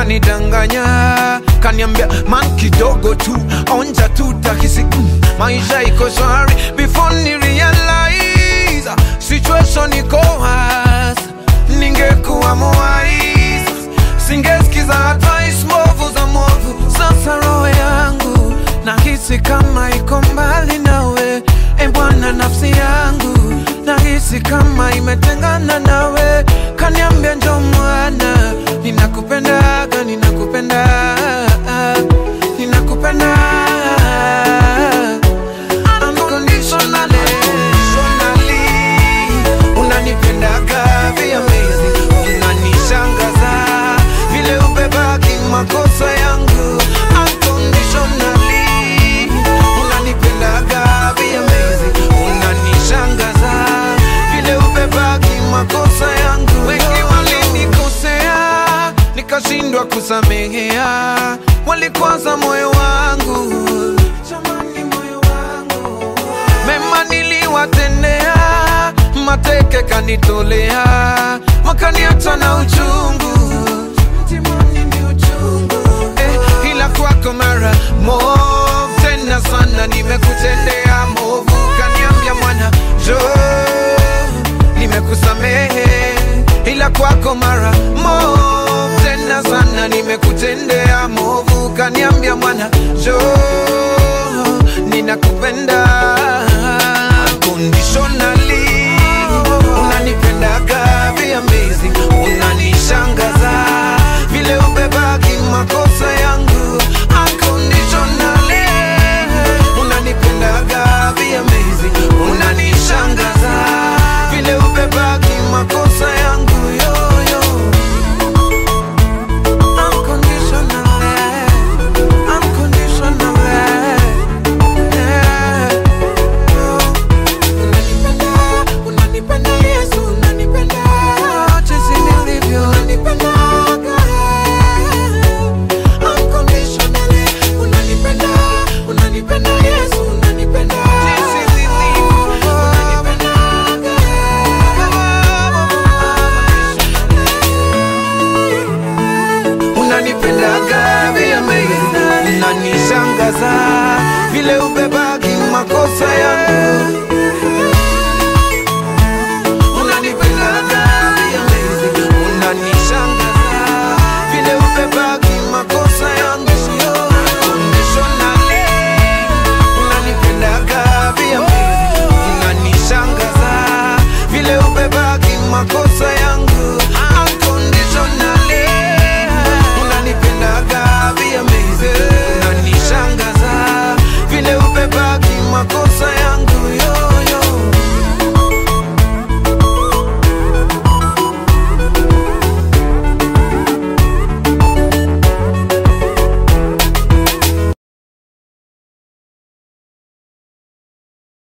kanidanganya kaniambia man kidogo tu onja tu takisi mm, maisha iko shwari before ni realize situation iko hasa ningekuwa mwais singesikiza advice mbovu za mwovu sasa roho yangu nahisi kama iko mbali nawe e bwana nafsi yangu nahisi kama imetengana nawe kaniambia njo mwana ninakupendaga ninakupenda ninakupenda Unconditionally, unconditionally, unanipendaga vya amazing unanishangaza vile ubebaki makosa yangu Unconditionally, unanipendaga vya amazing unanishangaza vile ubebaki makosa yangu wengi walinikosea nikashindwa kusamehea walikwaza moyo wangu Jamani, moyo wangu mema niliwatendea, mateke kanitolea, wakaniacha na uchungu Mtimani ni uchungu eh, ila kwako mara mob tena sana nimekutendea movu, kaniambia mwana jo, nimekusamehe, ila kwako mara mob tena sana nimekutendea movu, kaniambia mwana jo, ninakupenda unconditionally, unanipendaga vya amazing, unanishangaza vile ubebaki makosa yangu unconditionally, unanipendaga vya amazing, unanishangaza vile ubebaki makosa yangu yoyo unconditionally, unconditionally. Yeah. Unanipenda, unanipenda Yesu, unanipenda jinsi nilivyo, unanipendaga unconditionally, unanipenda, unanipenda Yesu, unanipenda jinsi nilivyo, unanipendaga unanipendaga vya amazing, unanishangaza vile ubebaki makosa yangu